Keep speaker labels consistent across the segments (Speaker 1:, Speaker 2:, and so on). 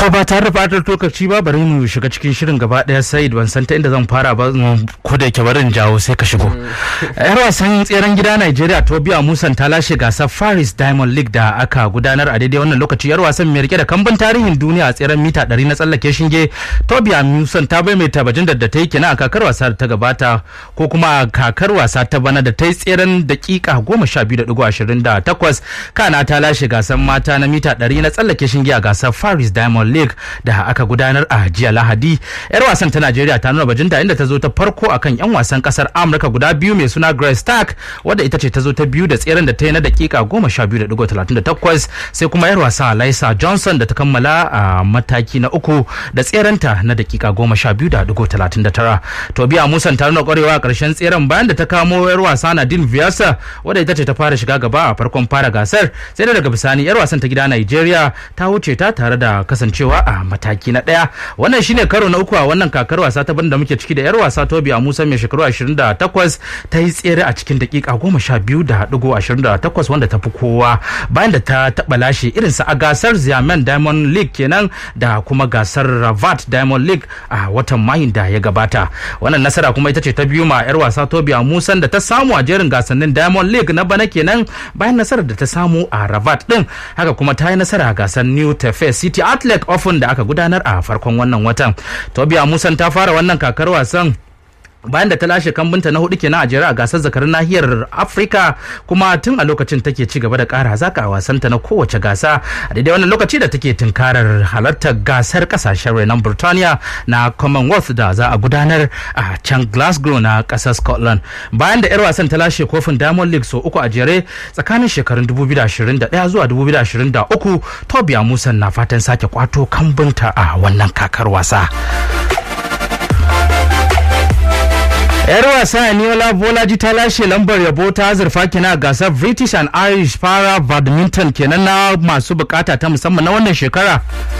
Speaker 1: To ba tare da fatar lokaci ba bari mu shiga cikin shirin gaba daya sai ban san ta inda zan fara ba ko da yake barin jawo sai ka shigo. Yar wasan tseren gida Nigeria Tobiya Musan ta lashe gasar Paris Diamond League da aka gudanar a daidai wannan lokaci yar wasan mai rike da kambun tarihin duniya a tseren mita 100 na tsallake shinge Tobiya Musan ta bai mai tabajin da ta yi kenan a kakar wasa da ta gabata ko kuma a kakar wasa ta bana da ta yi tseren dakika 12.28 kana ta lashe gasar mata na mita 100 na tsallake shinge a gasar Paris Diamond League da aka gudanar a jiya Lahadi. Yar wasan ta Najeriya ta nuna bajinta inda ta zo ta farko akan yan wasan kasar Amurka guda biyu mai suna Grace Stark wadda ita ce ta zo ta biyu da tseren da ta yi na dakika 12.38 sai kuma yar wasa Laisa Johnson da ta kammala a mataki na uku da tserenta na dakika 12.39. Tobiya Musan ta nuna kwarewa a karshen tseren bayan da ta kamo yar wasa Nadine Viasa wadda ita ce ta fara shiga gaba a farkon fara gasar sai da daga bisani yar wasan ta gida Nigeria ta wuce ta tare da kasancewa a mataki na ɗaya wannan shine karo na uku a wannan kakar wasa ta da muke ciki da yar wasa tobi a musa mai shekaru 28 ta yi tsere a cikin dakika 12.28 wanda ta fi kowa bayan da ta taɓa lashe irinsa a gasar ziamen diamond league kenan da kuma gasar ravat diamond league a watan mayun da ya gabata wannan nasara kuma ita ce ta biyu ma yar wasa tobi a musan da ta samu a jerin gasannin diamond league na bana kenan bayan nasarar da ta samu a ravat din haka kuma ta yi nasara a gasar new tefe city athlete ofin da aka gudanar a farkon wannan watan tobiya musan ta fara wannan kakar wasan bayan da ta lashe kambunta na hudu kenan a jere a gasar zakarin nahiyar afirka kuma tun a lokacin take ci gaba da kara hazaka a wasanta na kowace gasa a daidai wannan lokaci da take tunkarar halartar gasar kasashen renon burtaniya na commonwealth da za a gudanar a can glasgow na kasar scotland bayan da yar wasan ta lashe kofin diamond league so uku a jere tsakanin shekarun 2021 zuwa 2023 tobiya musan na fatan sake kwato kambunta a wannan kakar wasa. yar wasa Aniola Bolaji ta lashe lambar yabo ta azurfa kenan a gasar British and Irish Para Badminton kenan na masu bukata ta musamman na wannan shekara.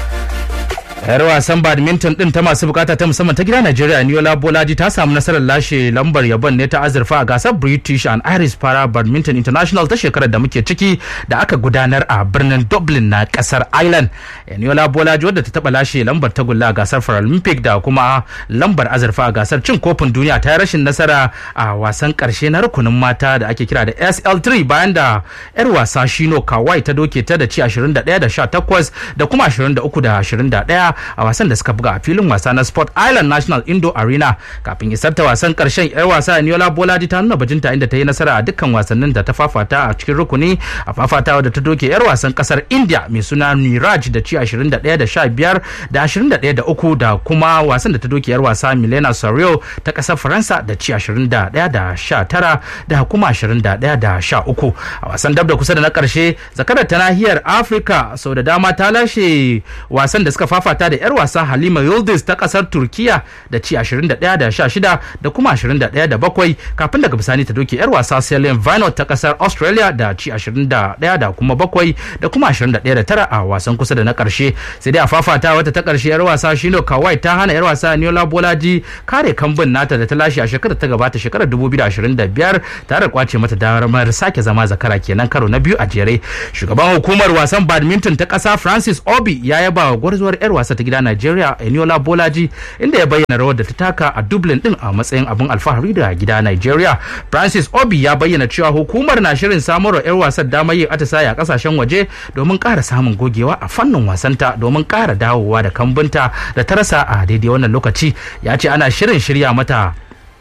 Speaker 1: yar wasan badminton din ta masu bukata ta musamman ta gida Najeriya Niola Bolaji ta samu nasarar lashe lambar yabon ne ta azurfa a gasar British and Irish Para Badminton International ta shekarar da muke ciki da aka gudanar a birnin Dublin na kasar Ireland. Niola Bolaji wadda ta taba lashe lambar tagulla a gasar Paralympic da kuma lambar azurfa a gasar cin kofin duniya ta yi rashin nasara a wasan karshe na rukunin mata da ake kira da SL3 bayan da yar wasa Shino Kawai ta doke ta da ci 21 da 18 da kuma 23 da 21 a wasan da suka buga a filin wasa na sport island national indo arena kafin isar ta wasan karshen yar wasa niola bolaji ta nuna bajinta inda ta yi nasara a dukkan wasannin da ta fafata a cikin rukuni a fafatawa da ta doke yar wasan kasar india mai suna niraj da ci 21 da 15 da 21 da 3 da kuma wasan da ta doke yar wasa milena sario ta kasar faransa da ci 21 da 19 da kuma 21 da 13 a wasan dab da kusa da na karshe zakarar ta nahiyar afirka sau da dama ta lashe wasan da suka fafata da 'yar wasa Halima Yıldız ta kasar Turkiya da ci 21 da 16 da kuma 21 da 7 kafin daga bisani ta doke 'yar wasa Celine Vinot ta kasar Australia da ci 21 da kuma 7 da kuma 21 da 9 a wasan kusa da na karshe sai dai a fafata wata ta karshe 'yar wasa Shino Kawai ta hana 'yar wasa Niola Bolaji kare kambun nata da ta lashe a shekarar ta gabata shekarar 2025 tare da kwace mata damar sake zama zakara kenan karo na biyu a jere shugaban hukumar wasan badminton ta kasa Francis Obi ya yaba wa gwarzuwar 'yar wasa ta gida Najeriya Eniola Bolaji inda ya bayyana rawar da ta taka a Dublin din a matsayin abin alfahari da gida Najeriya. Francis Obi ya bayyana cewa hukumar na shirin samarwa 'yar wasan damar yin atisaye a kasashen waje domin ƙara samun gogewa a fannin wasanta domin ƙara dawowa da kambunta da ta rasa a daidai wannan lokaci ya ce ana shirin shirya mata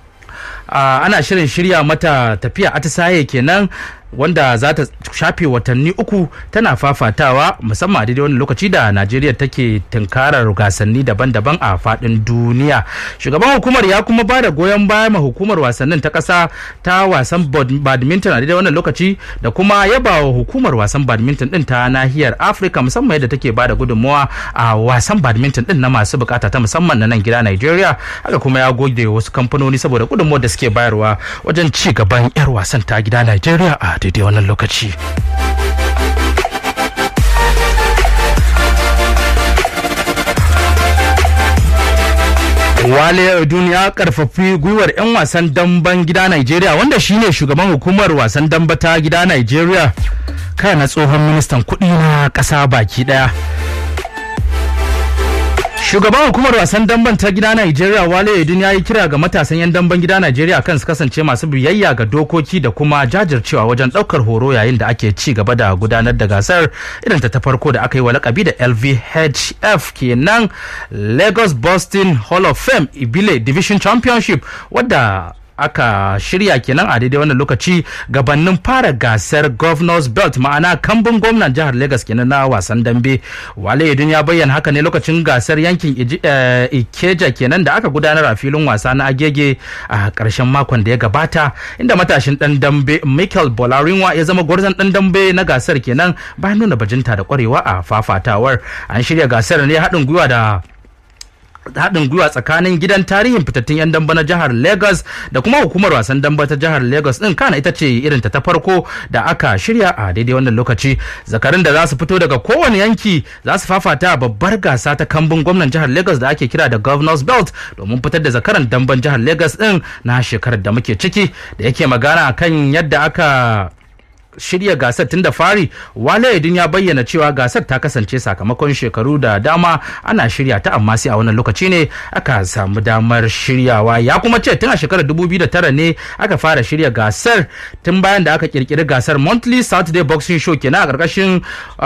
Speaker 1: ana shirin shirya mata tafiya atisaye kenan wanda za ta shafe watanni uku tana fafatawa musamman a daidai wani lokaci da najeriya take tunkarar gasanni daban-daban a fadin duniya shugaban hukumar ya kuma ba da goyon baya ma hukumar wasannin ta kasa ta wasan badminton a daidai wannan lokaci da kuma yaba wa hukumar wasan badminton din ta nahiyar afirka musamman yadda take ba da gudunmawa a wasan badminton din na masu bukata ta musamman na nan gida najeriya haka kuma ya goge wasu kamfanoni saboda gudunmawar da suke bayarwa wajen ci gaban 'yar wasan ta gida najeriya a daidai wannan lokaci. Wale Odun ya karfafi gwiwar 'yan wasan damben gida Najeriya wanda shine shugaban hukumar wasan damba ta gida Najeriya kana tsohon ministan kuɗi na ƙasa baki ɗaya. Shugaban hukumar wasan damben ta gida Najeriya Wale Edun ya yi kira ga matasan 'yan damben gida Najeriya kan su kasance masu biyayya ga dokoki da kuma jajircewa wajen ɗaukar horo yayin da ake ci gaba da gudanar da gasar irin ta ta farko da aka yi wa lakabi da LVHF kenan Lagos Boston Hall of Fame Ibile Division Championship wadda aka shirya kenan a daidai wannan lokaci gabanin fara gasar governors belt ma'ana kambun gwamnan jihar lagos kenan na wasan dambe wale idun ya bayyana haka ne lokacin gasar yankin ikeja kenan da aka gudanar a filin wasa na agege a karshen makon da ya gabata inda matashin dan dambe michael bolarinwa ya zama gwarzon dan dambe na gasar kenan bayan nuna bajinta da kwarewa a fafatawar an shirya gasar ne haɗin gwiwa da haɗin gwiwa tsakanin gidan tarihin fitattun 'yan damba na jihar lagos da kuma hukumar wasan damba ta jihar lagos din kana ita ce irin ta farko da aka shirya a daidai wannan lokaci zakarin da za su fito daga kowane yanki za su fafata a babbar gasa ta kambun gwamnan jihar lagos da ake kira da governors belt domin fitar da zakaran damban jihar lagos din na shekarar da muke ciki da yake magana kan yadda aka shirya gasar tun da fari wale idin ya bayyana cewa gasar ta kasance sakamakon shekaru da dama ana shirya ta amma sai a wannan lokaci ne aka samu damar shiryawa ya kuma ce tun a shekarar 2009 ne aka fara shirya gasar tun bayan da aka kirkiri gasar monthly saturday boxing show kenan a ƙarƙashin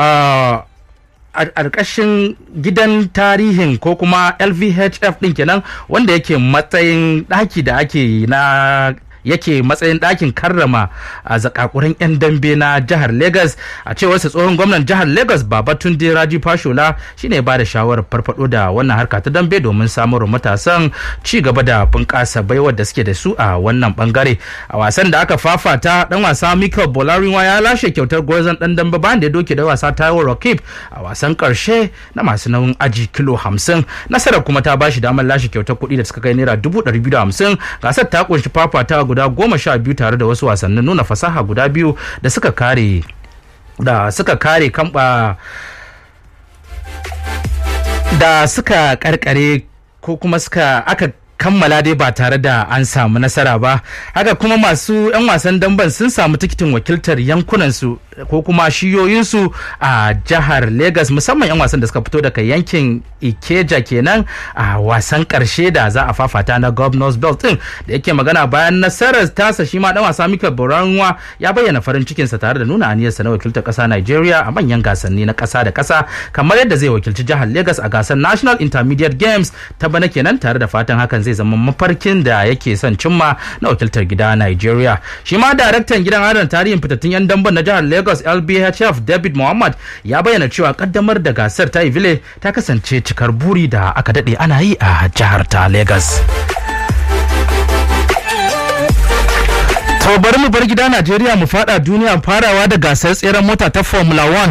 Speaker 1: a ƙarƙashin gidan tarihin ko kuma lvhf ɗin kenan wanda yake matsayin ɗaki da ake na yake matsayin ɗakin karrama a zakakuran 'yan dambe na jihar Legas a cewar sa tsohon gwamnan jihar Legas Babatunde Raji Fashola shine ba da shawarar farfado da wannan harka ta dambe domin samun matasan ci gaba da bunƙasa baiwar da suke da su a wannan bangare a wasan da aka fafata dan wasa Michael Bolarinwa ya lashe kyautar gwarzon dan dambe bayan da ya doke da wasa Taiwo Rakib a wasan karshe na masu nauyin aji kilo 50 nasarar kuma ta bashi damar lashe kyautar kuɗi da suka kai naira 250 gasar ta kunshi fafata guda goma sha biyu tare da wasu wasannin nuna fasaha guda biyu da suka kare da suka kare kamba da suka karkare ko kuma suka aka kammala dai ba tare da an samu nasara ba haka kuma masu 'yan wasan damben sun samu tikitin wakiltar yankunansu ko kuma shiyoyinsu a jihar Legas musamman 'yan wasan da suka fito daga yankin Ikeja kenan a wasan karshe da za a fafata na Governors Belt din da yake magana bayan nasarar tasa shi ma dan wasa Michael Boranwa ya bayyana farin cikinsa tare da nuna aniyarsa na wakiltar kasa Nigeria a manyan gasanni na kasa da kasa kamar yadda zai wakilci jihar Legas a gasar National Intermediate Games ta bana kenan tare da fatan hakan zai zama mafarkin da yake son cimma na wakiltar gida Nigeria shi ma daraktan gidan adana tarihin fitattun 'yan damben na jihar Lagos Lagos LBHF David Muhammad ya bayyana cewa kaddamar da gasar ta Ivile ta kasance cikar buri da aka dade ana yi a jihar ta Lagos. To bari mu bar gida Najeriya mu fada duniya farawa da gasar tseren mota ta Formula 1.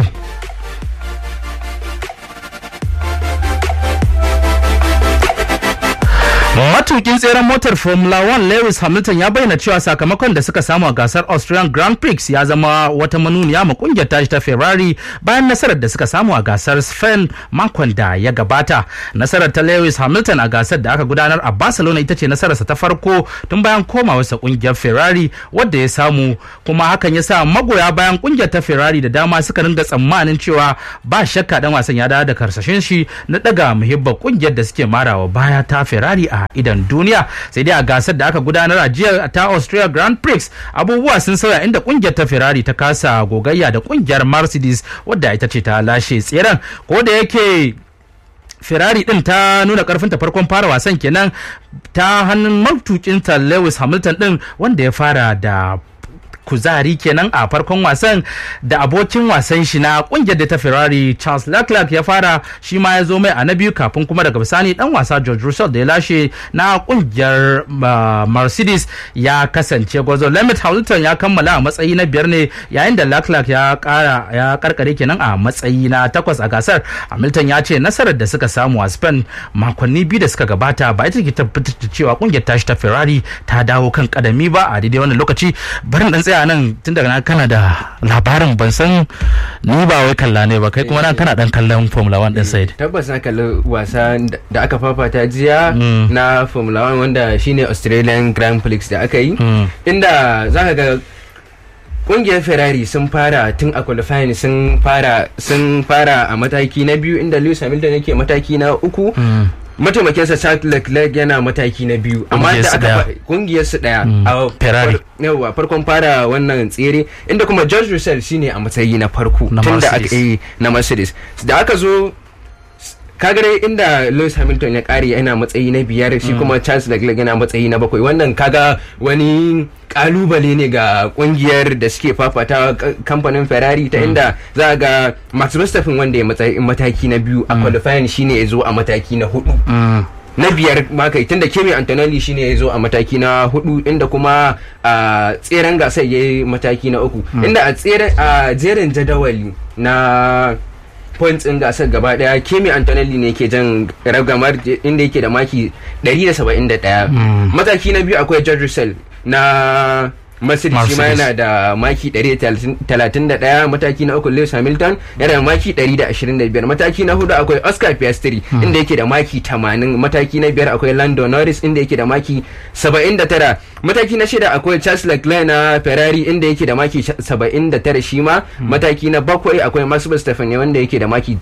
Speaker 1: matukin tseren motar formula 1 lewis hamilton ya bayyana cewa sakamakon da suka samu a gasar australian grand prix ya zama wata manuniya ma kungiyar tashi ta ferrari bayan nasarar da suka samu a gasar spain makon da ya gabata nasarar ta lewis hamilton a gasar da aka gudanar a barcelona ita ce nasararsa ta farko tun bayan komawarsa kungiyar ferrari wadda ya samu kuma hakan ya sa magoya bayan kungiyar ta ferrari da dama suka ringa tsammanin cewa ba shakka dan wasan ya dawo da karsashin shi na daga muhibbar kungiyar da suke marawa baya ta ferrari a idan duniya sai dai a gasar da aka gudanar a jiya ta Austria Grand Prix abubuwa sun sauya inda kungiyar ta Ferrari ta kasa gogayya da kungiyar Mercedes wadda ita ce ta lashe tseren ko da yake Ferrari din ta nuna karfinta farkon fara wasan kenan ta hannun matukinta Lewis Hamilton din wanda ya fara da kuzari kenan a farkon wasan da abokin wasan shi na kungiyar da ta Ferrari Charles Leclerc ya fara shi ma ya zo mai a na biyu kafin kuma daga bisani dan wasa George Russell da ya lashe na kungiyar Mercedes ya kasance gwazo Lemit Hamilton ya kammala a matsayi na biyar ne yayin da Leclerc ya kara ya karkare kenan a matsayi na takwas a gasar Hamilton ya ce nasarar da suka samu a Spain makonni biyu da suka gabata ba ita ke tabbatar da cewa kungiyar tashi ta Ferrari ta dawo kan kadami ba a daidai wannan lokaci barin dan tsaya nan tun daga nan kana da labarin ban san ni ba wai kalla ne ba kai kuma nan kana dan kallon Formula 1 din Said
Speaker 2: tabbas na kalli wasa da aka fafata jiya na Formula 1 wanda shine Australian Grand Prix da aka yi inda zaka ga kungiyar ferrari sun fara tun a qualifying sun fara sun fara a mataki na biyu inda lewis hamilton yake mataki na uku mataimakinsa Charles Leclerc yana mataki na biyu amma da aka kungiyar su daya a
Speaker 1: Ferrari
Speaker 2: yawa farkon fara wannan tsere inda kuma George Russell shine a matsayi na farko tun da aka yi na Mercedes da aka zo kaga inda Lewis Hamilton ya kare yana matsayi na biyar shi kuma Charles Leclerc yana matsayi na bakwai wannan kaga wani kalubale ne ga kungiyar da suke fafata kamfanin Ferrari ta inda za ga Max Verstappen wanda ya mataki na biyu a qualifying shine ya zo a mataki na hudu na biyar makai tunda Kimi Antonelli shine ya zo a mataki na hudu inda kuma a tseren gasar ya yi mataki na uku inda a jerin jadawali na points din gasar gaba daya Kimi Antonelli ne ke jan ragamar inda yake da maki 171 mataki na biyu akwai George Russell na Mercedes shi ma yana da maki 131 mataki na uku Lewis Hamilton yana da maki 125 mataki na hudu akwai Oscar Piastri inda yake da maki 80 mataki na biyar akwai Lando Norris inda yake da maki 79 mataki na shida akwai Charles Leclerc na Ferrari inda yake da maki 79 shi ma mataki na bakwai akwai Max Verstappen wanda yake da maki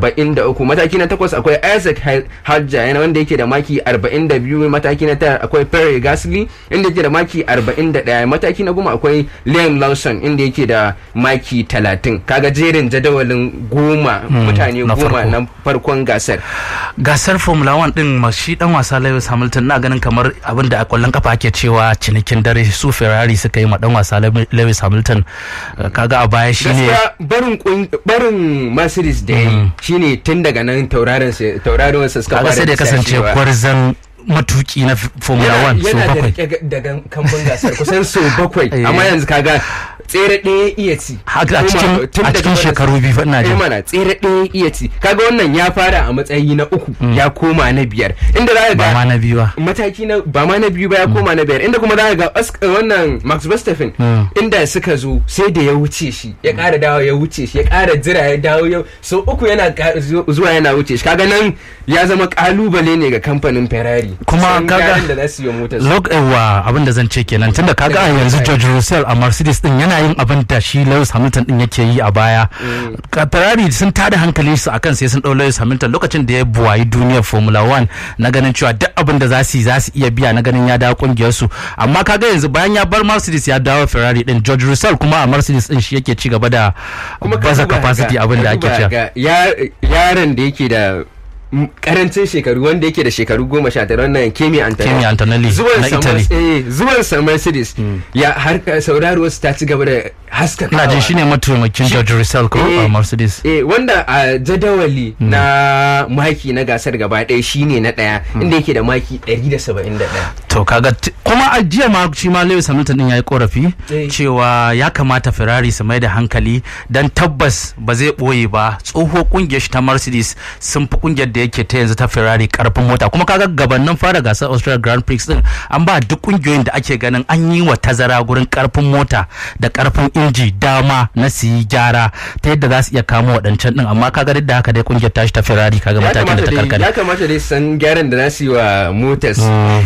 Speaker 2: 73 mataki na takwas akwai Isaac Hadja wanda yake da maki 42 mataki na tara akwai Pierre Gasly inda yake da maki 41 mataki na goma akwai Liam Lawson inda yake da maki 30 kaga jerin jadawalin goma mutane goma na farkon gasar
Speaker 1: gasar formula 1 din shi dan wasa Lewis Hamilton na ganin kamar abin da a kwallon kafa ake cewa cinikin dare su Ferrari suka yi ma dan wasa Lewis Hamilton kaga a baya shine
Speaker 2: barin barin Mercedes da yayi shine tun daga nan tauraron tauraron sa suka fara
Speaker 1: sai da kasance gwarzan matuki na formula 1 so bakwai
Speaker 2: yana daga kamban gasar kusan so bakwai amma yanzu kaga tsere ɗaya iya ci
Speaker 1: haka a cikin a cikin shekaru biyu ina jin
Speaker 2: mana tsere ɗaya iya ci kaga wannan ya fara a matsayi na uku ya koma na biyar inda za ga
Speaker 1: ba ma na biyu ba
Speaker 2: mataki na ba ma na biyu ba ya koma na biyar inda kuma za ga wannan Max Verstappen inda suka zo sai da ya wuce shi ya ƙara dawo ya wuce shi ya ƙara jira ya dawo yau so uku yana zuwa yana wuce shi kaga nan ya zama kalubale ne ga kamfanin Ferrari
Speaker 1: kuma kaga
Speaker 2: da za su yi motar
Speaker 1: log ewa abin da zan ce kenan tunda kaga a yanzu George Russell a Mercedes din yana yin abin da shi Lewis Hamilton din yake yi a baya Ferrari sun tada hankali su akan sai sun dau Lewis Hamilton lokacin da ya buwayi duniyar Formula 1 na ganin cewa duk abin da za su yi za su iya biya na ganin ya dawo kungiyar su amma kaga yanzu bayan ya bar Mercedes ya dawo Ferrari din George Russell kuma a Mercedes din shi yake ci gaba da baza capacity abin da ake cewa
Speaker 2: yaron da yake da karancin shekaru wanda yake da shekaru goma sha tara wannan Kemi Antonelli
Speaker 1: Kemi Antonelli na Italy
Speaker 2: eh zuwan sa Mercedes ya har sauraro su ta ci gaba da haska
Speaker 1: ina jin shine mataimakin George Russell ko a Mercedes
Speaker 2: eh wanda a jadawali na maki na gasar gaba ɗaya shine na ɗaya inda yake da maki 171
Speaker 1: to kaga kuma a jiya ma shi ma Lewis Hamilton din yayi korafi cewa ya kamata Ferrari su mai da hankali dan tabbas ba zai boye ba tsoho kungiyar shi ta Mercedes sun fi kungiyar da yake ta yanzu ta Ferrari karfin mota kuma kaga gabanin fara gasar Australia Grand Prix din an ba duk kungiyoyin da ake ganin an yi wa tazara gurin karfin mota da karfin inji dama na su yi gyara ta yadda za su iya kamo waɗancan din amma kaga duk da haka dai kungiyar tashi ta Ferrari kaga matakin da ta karkare
Speaker 2: ya kamata dai san gyaran da za su yi wa motors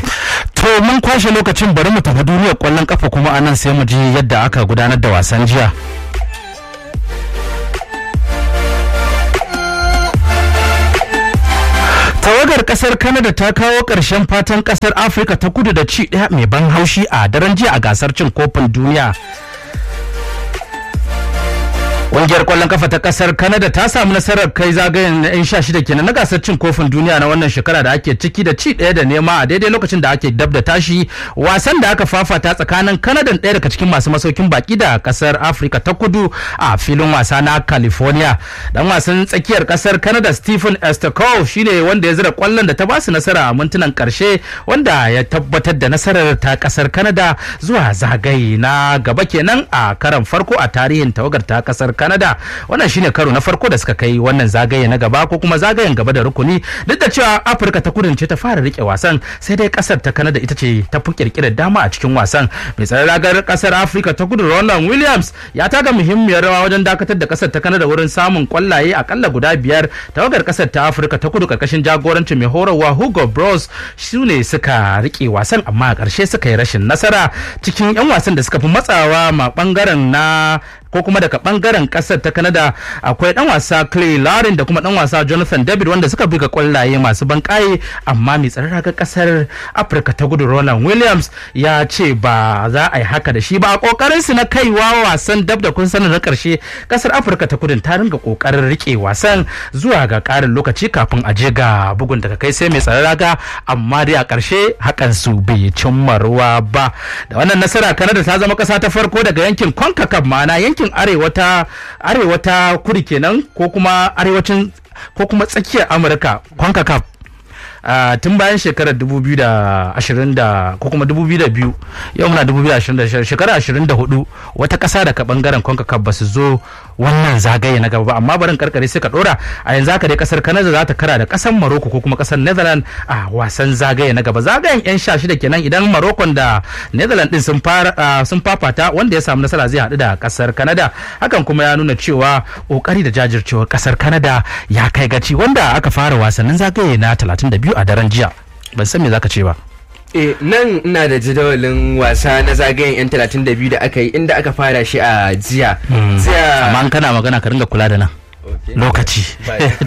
Speaker 1: to mun kwashe lokacin bari mu tafi duniyar kwallon kafa kuma anan sai mu ji yadda aka gudanar da wasan jiya tawagar kasar Canada ta kawo ƙarshen fatan kasar Afirka ta kudu da ci ɗaya mai ban haushi a daren jiya a gasar cin kofin duniya. Ƙungiyar ƙwallon kafa ta ƙasar Canada ta samu nasarar kai zagayen na 'yan sha shida kenan na gasar cin kofin duniya na wannan shekara da ake ciki da ci ɗaya da nema a daidai lokacin da ake dab da tashi wasan da aka fafata tsakanin Canada ɗaya daga cikin masu masaukin baki da ƙasar Afirka ta kudu a filin wasa na California. Dan wasan tsakiyar ƙasar Canada Stephen Estekov shine wanda ya zira ƙwallon da ta ba su nasara a mintunan ƙarshe wanda ya tabbatar da nasarar ta ƙasar Canada zuwa zagaye na gaba kenan a karan farko a tarihin tawagar ta ƙasar Canada. canada wannan shine karo na farko da suka kai wannan zagaye na gaba ko kuma zagayen gaba da rukuni duk da cewa afirka ta kudu ce ta fara rike wasan sai dai kasar ta canada ita ce ta fi kirkirar dama a cikin wasan mai tsaron ragar kasar afirka ta kudu roland williams ya taka muhimmiyar rawa wajen dakatar da kasar ta canada wurin samun kwallaye akalla guda biyar tawagar kasar ta afirka ta kudu karkashin jagorancin mai horarwa hugo bros su ne suka rike wasan amma a ƙarshe suka yi rashin nasara cikin 'yan wasan da suka fi matsawa ma bangaren na ko kuma daga bangaren kasar ta Canada akwai dan wasa Clay Larin da kuma dan wasa Jonathan David wanda suka buga kwallaye masu bankaye amma mai tsaron raga kasar Afirka ta gudu Roland Williams ya ce ba za a yi haka da shi ba a kokarin su na kaiwa wasan dab da kun sanin na karshe kasar Afirka ta kudu ta ringa kokarin rike wasan zuwa ga karin lokaci kafin a je ga bugun daga kai sai mai tsaron raga amma dai a karshe hakan su bai cimma ruwa ba da wannan nasara Canada ta zama kasa ta farko daga yankin CONCACAF ma'ana yankin yankin arewa ta arewa ta kudu kenan ko kuma arewacin ko kuma tsakiyar amurka concacaf Uh, tun bayan shekarar 2020 da ko kuma 2002 yau muna 2026 shekarar 24 wata kasa daga bangaren concacaf ba su zo wannan zagaye na gaba ba amma barin karkare sai ka dora a yanzu haka dai kasar canada za ta kara da kasar morocco ko kuma kasar netherlands a wasan zagaye na gaba zagayen yan sha shida kenan idan morocco da netherlands din sun fara sun fafata wanda ya samu nasara zai haɗu da kasar canada hakan kuma ya nuna cewa kokari da jajircewar kasar canada ya kai gaci wanda aka fara wasannin zagaye na 32 a daren jiya ban san me zaka ce ba
Speaker 2: Eh, nan ina da jadawalin wasa na zagayen 'yan 32 da aka yi inda aka fara shi a jiya.
Speaker 1: amma kana magana ka ringa kula da nan lokaci